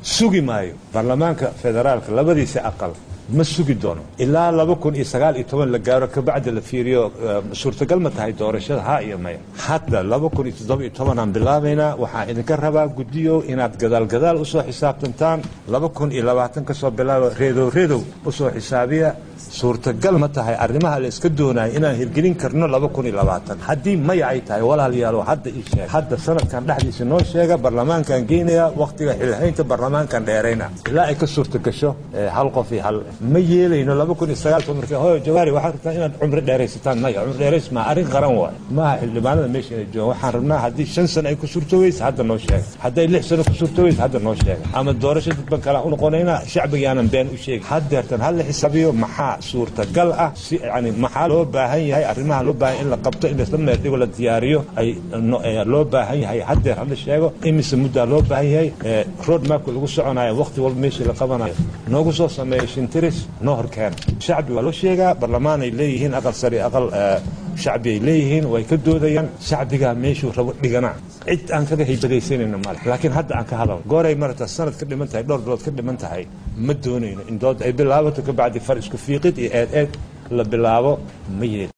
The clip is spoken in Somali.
sugi maayo baarlamaanka federaalka labadiisa aqal ma sugi doono ilaa laba kun iyo sagaal iyo toban la gaaro kabacdi la fiiriyo suurtagal ma tahay doorashada ha iyo maya hadda laba kun iyo toddoba iyo tobanaan bilaabaynaa waxaan idinka rabaa guddiyo inaad gadaal gadaal usoo xisaabtantaan laba kun iyo labaatan ka soo bilaabo reedow reedow usoo xisaabiya suurtagal ma tahay arrimaha la iska doonaya inaan hirgelin karno laba kun iyo labaatan haddii maya ay tahay walaalayaalo hadda ii sheeg hadda sanadkan dhexdiisa noo sheega barlamaankan geynaya wakhtiga xilhaynta barlamaankan dheerayna ilaa ay ka suurta gasho hal qof iyo hal ma yeelayno laba kun iyo sagaal toban markii hooyo jawaari waxaad rabtaa inaad cumri dheeraysataan maya cumri dheerays maa arrin qaran waayo maaha xildhibaanada meesha inay joogaan waxaan rabnaa haddii shan sano ay ku suurtoweysa hadda noo sheega hadday lix sano ku suurtoweysa hadda noo sheega ama doorasho dadban kale u noqonaynaa shacbigaanan been u sheegin haddeertan ha la xisaabiyo maxaa suurtagal ah si yani maxaa loo baahan yahay arrimaha loo baahan in la qabto in laisla meerdhigo la diyaariyo ay loo baahan yahay haddeer hala sheego imise muddaa loo baahan yahay road mapka lagu soconayo wakhti walba meeshii la qabanayo noogu soo sameeya shintiris noo horkeena shacbi waa loo sheegaa barlamaan ay leeyihiin aqal sari aqal shacbi ay leeyihiin way ka doodayaan shacbigaa meeshuu rabo dhigana cid aan kaga haybadaysanayno male laakiin hadda aan ka hadalno gooray marata sanad ka dhiman tahay dhowr bilood ka dhiman tahay ma doonayno in dood ay bilaabato kabacdi far isku fiiqid iyo eed eed la bilaabo ma yeeli